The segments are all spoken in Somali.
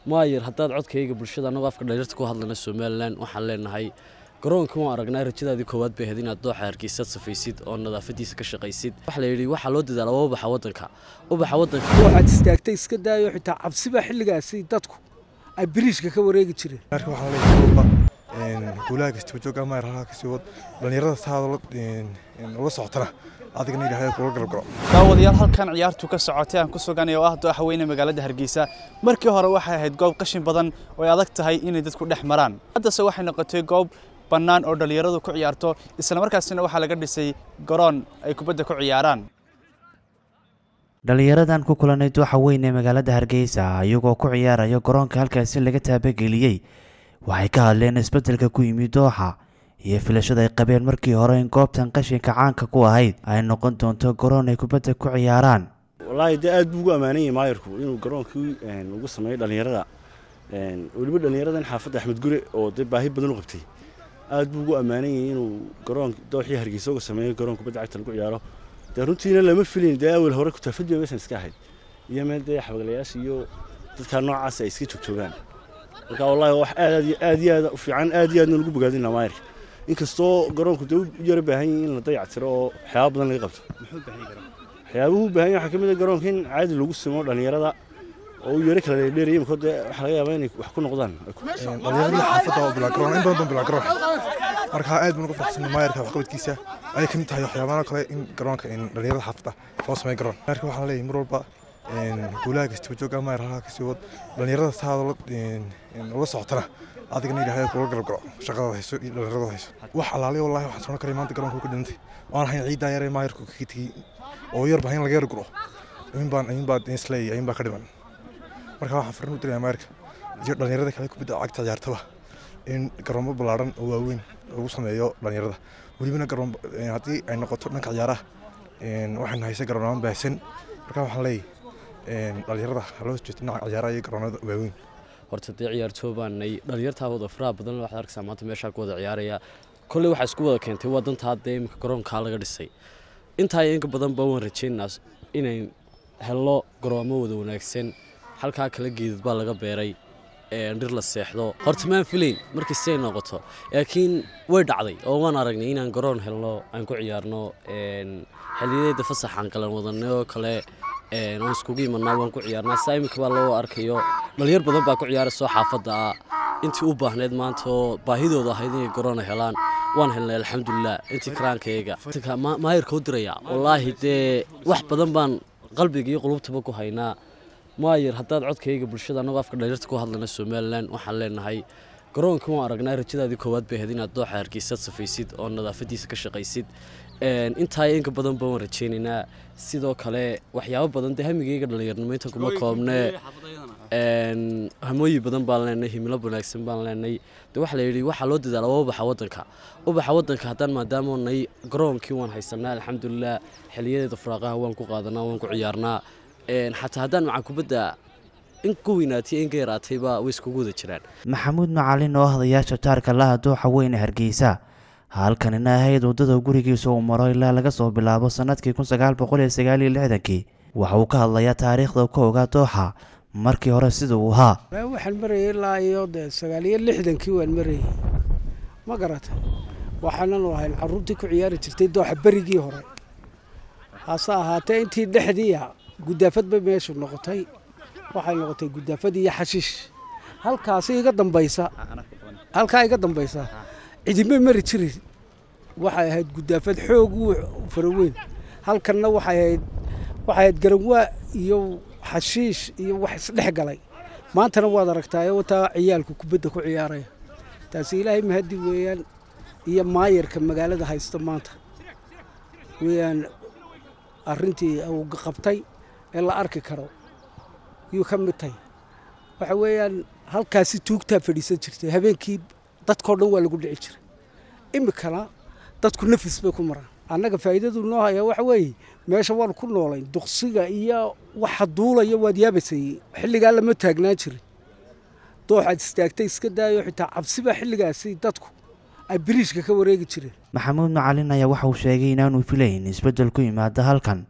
maayir haddaad codkayga bulshada annagoo afka dhaliirta ku hadlayna somalilan waxaan leenahay garoonka waan aragnaa rajadaadii koowaad bay ahayd inaad dooxa hargeysaad safaysid oo nadaafadiisa ka shaqaysid waxa la yidhi waxaa loo dadaala waa ubaxa waddanka ubaxa waddanka waxaad istaagtay iska daayo xitaa cabsiba xilligaasi dadku ay biriishka ka wareegi jireen marka waxaan leeyahay walba guulaha kasta jooga ama raha kasi wad dhalinyarada saada ula socotana adigana ilaahay kula galgalo daawadayaal halkan ciyaartu ka socotay aan ku suganay oo ah dooxa weyne magaalada hargeysa markii hore waxay ahayd goob qashin badan oo ay adag tahay inay dadku dhex maraan haddase waxay noqotay goob bannaan oo dhalinyaradu ku ciyaarto isla markaasina waxaa laga dhisay garoon ay kubadda ku ciyaaraan dhalinyaradan ku kulanay dooxa weyn ee magaalada hargeysa iyagoo ku ciyaaraya garoonka halkaasi laga taabageliyey waxay ka hadleen isbeddelka ku yimid dooxa iyo filashada ay qabeen markii hore in goobtan qashinka caanka ku ahayd ay noqon doonto garoon ay kubadda ku ciyaaraan wallaahi dee aad buu ugu ammaanan yahay maayarku inuu garoonkii ugu sameeyo dhallinyarada weliba dhallinyaradan xaafadda axmed gure oo dee baahi badan u qabtay aad buu ugu ammaanan yahay inuu garoon dooxii hargeysa uga sameeyo garoon kubadda cagta lagu ciyaaro dee runtiina lama filin dee awel hore kutaafadii meeshan iska ahayd iyo meel dee xabaglayaasha iyo dadka noocaas ay iska joogjoogaan marka wallahi wax aad aad iyo aad u fiican aad iyo aadna lagu bogaadina maayarka inkastoo garoonku dee u yara baahan yahay in la dayactiro oo waxyaaba badan laga qabto waxyaabuhu u baahan yahay waxaa ka mid ah garoonka in caadi lagu simo dhallinyarada oo u yara kala dheerdheeraya imika dee waxaa laga yaabaa inay wax ku noqdaan dhalinyarada xaafadda oo bilaa garoon in badan baan bilaa garoon marka aad baan uga faraxsanay maayarka waxqabadkiisa ayay ka mid tahay waxyaabaha kale in garoonka dhalinyarada xaafadda loo sameeyo garoon marka waxaan leeyahay mar walba guulaha kasta jooga ama raha kasi wad dhalinyarada saada ula socotana adigana ilaahay kula galgalo shaqada hayso iyo dhalinyarada hayso wax alaaliya wallahi waxaan soo karay maanta garoonka ku dhintay waan ahayn ciidaa yare maayarku kaga tegey oo yar bahan laga yarguro in baan in baa isleeyahay in baa ka dhiman marka waxaan farin u diraya maayarka iyo dhalinyarada kale kubadda cagta ciyaartaba in garoomo ballaaran oo waaweyn lagu sameeyo dhalinyarada welibana garoon haddii ay noqoto dhanka ciyaaraha waxaynu haysa garoonamaan baahsan marka waxaan leeyahay dhalinyarada haloo jeesto dhinaca ciyaaraha iyo garoonada waaweyn horta dee ciyaartoobaanay dhalinyartaa wada faraha badan waxaad arkaysaa maanta meeshaa ku wada ciyaaraya kolley waxaa isku wada keentay waa dantaa dee imika garoonkaa laga dhisay intaa iyo inka badan baa waan rajaynaynaa inay hello garoomo wada wanaagsan halkaa kala geedad baa laga beeray dhir la seexdo horta maan filayn markii siday noqoto laakiin way dhacday oo waan aragnay inaan garoon helno aan ku ciyaarno xilliyadeeda fasaxaan galan wadanay oo kale waan iskugu imanaa waan ku ciyaarnaa saa iminka baa loo arkayo dhalinyar badan baa ku ciyaarayso xaafadda ah intii u baahneyd maanta oo baahidooda ahayd inay garoona helaan waan helnay alxamdulilah intii karaankayga maayarka u diraya wallaahi dee wax badan baan qalbiga iyo qulubtaba ku haynaa maayir haddaad codkayga bulshada annagoo afka dhaliirta ku hadlayna somalilan waxaan leenahay garoonka waan aragnaa rajadaadii koowaad bay ahayd inaad dooxa hargeysaad safaysid oo nadaafadiisa ka shaqaysid intaa inka badan baan rajaynaynaa sidoo kale waxyaabo badan dee hamigayga dhalinyarnimo inta kuma koobnee hamooyi badan baan leenay himilo wanaagsan baan leenay de waxaa la yidhi waxaa loo dadaala waa ubaxa waddanka ubaxa waddanka haddaan maadaama nay garoonkii waan haysanaa alxamdulilah xiliyadeeda furaaqaha waan ku qaadanaa waan ku ciyaarnaa xataa haddaan macaan kubadda in ku weynaatay in ka yaraatayba way iskugu wada jiraan maxamuud macalin oo hadayaasha taarka laha dooxa weyne hargeysa halkanina ahayd waddada gurigiisa uu maro ilaa laga soo bilaabo sannadkii kun sagaal boqol iyo sagaal iyo lixdankii waxa uu ka hadlayaa taariikhda ka ogaa dooxa markii hore sida uu ahaa waxaan marayay ilaa iyo dee sagaal iyo lixdankii waan marayay ma garata waxaanan ahayn carruurtii ku ciyaari jirtay dooxa berigii hore hase ahaatee intii dhexdiia gudaafad bay meeshu noqotay waxay noqotay gudaafad iyo xashiish halkaasi iga dambaysa halkaa iga dambaysa cidima mari jirin waxay ahayd gudaafad xoog u faraweyn halkanna waxay ahayd waxay ahayd garanwaa iyo xashiish iyo wax isdhex galay maantana waad aragtaa wataa ciyaalku kubadda ku ciyaaraya taasi ilaahay mahadi weeyaan iyo maayarka magaalada haysta maanta weeyaan arrintii uu qabtay ee la arki karo yuu ka mid tahay waxa weeyaan halkaasi tuugtaa fadhiisan jirtay habeenkii dadkao dhan waa lagu dhici jiray imikana dadku nafis bay ku maraan annaga faa'iidadu noo haya waxa weeye meesha waan ku noolayn duqsiga iyo waxa duulaya waad yaabaysay xilligaa lama taagnaan jirin dooxaad istaagtay iska daayo xitaa cabsiba xilligaasi dadku ay biriishka ka wareegi jireen maxamuud macalin ayaa waxa uu sheegay inaanu filayn isbeddel ku yimaada halkan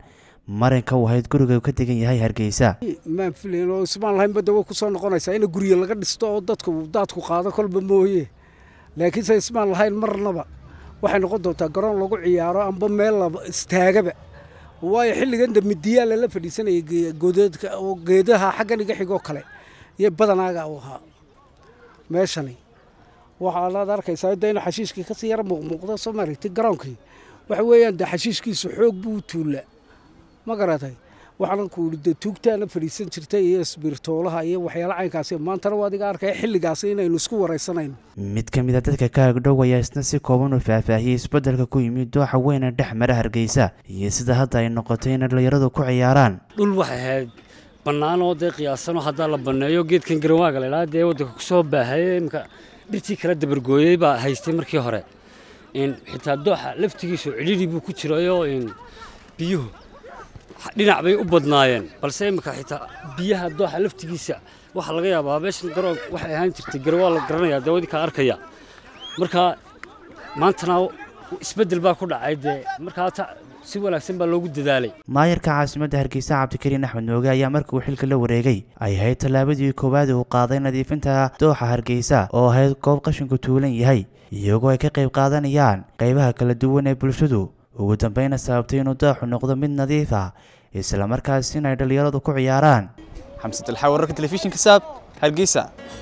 marinka uu ahayd guriga uu ka degan yahay hargeysa maan filayn oo ismaan lahayn badda way ku soo noqonaysaa in guryo laga dhisto oo dadku daadku qaado kolba mooye laakiinse ismaan lahayn marnaba waxay noqon doontaa garoon lagu ciyaaro amba meel laba istaagaba waayo xilligan da midiyaa lala fadhiisanayay godeedka oo geedaha xaggan iga xigoo kale iyo badanaaga u ahaa meeshani waxaanaad arkaysaa da inu xashiishkii kasii yara muuqmuuqda soo maaragtay garoonkii waxa weeyaan de xashiishkiisu xoog buu tuullaa ma garatay waxaanan ku idhi de tuugtaana fadhiisan jirtay iyo isbirtoolaha iyo waxyaala caynkaasi maantana waa adiga arkaya xilligaasi inaynu isku waraysanayno mid ka mid a dadka ka agdhow ayaa isna si kooban u faahfaahiyey isbeddelka ku yimid dooxa weyne dhex mara hargeysa iyo sida hadda ay noqotay inay dhallinyaradu ku ciyaaraan dhul waxay ahayd bannaanoo dee qiyaasanoo haddaa la banneeyo geedkan garawaaga la idhaha dee waddanka ku soo baahayey imka dhirtii kala dabargooyey baa haystay markii hore xitaa dooxa laftigiisu cidhidhi buu ku jirayoo biyuhu dhinac bay u badnaayeen balse imika xitaa biyaha dooxa laftigiisa waxaa laga yaabaa meeshan garoon waxay ahaan jirtay garawaa la garanayaa dee wadinkaa arkaya marka maantana isbeddel baa ku dhacay dee markaa si wanaagsan baa loogu dadaalay maayarka caasimadda hargeysa cabdikariin axmed nooge ayaa markii uu xilka la wareegay ay ahayd tallaabadii koowaad uu qaaday nadiifinta dooxa hargeysa oo ahayd goob qashinku tuulan yahay iyagoo ay ka qayb qaadanayaan qaybaha kala duwan ee bulshadu ugu dambeyna sababtay inuu dooxu noqdo mid nadiif ah islamarkaas in ay dhallinyaradu ku ciyaaraan xamsad alxaa wararka telefishinka saab hargeysa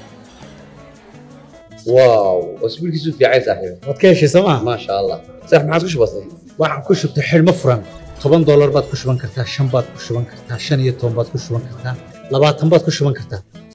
واو واسبوعك في عايز صاحبي waad ka heshay sooma ما شاء الله صح ما عاد وش بصير waxaan ku shubtay xidhmo furan toban doolar baad ku shuban kartaa shan baad ku shuban kartaa shan iyo toban baad ku shuban kartaa labaatan baad ku shuban kartaa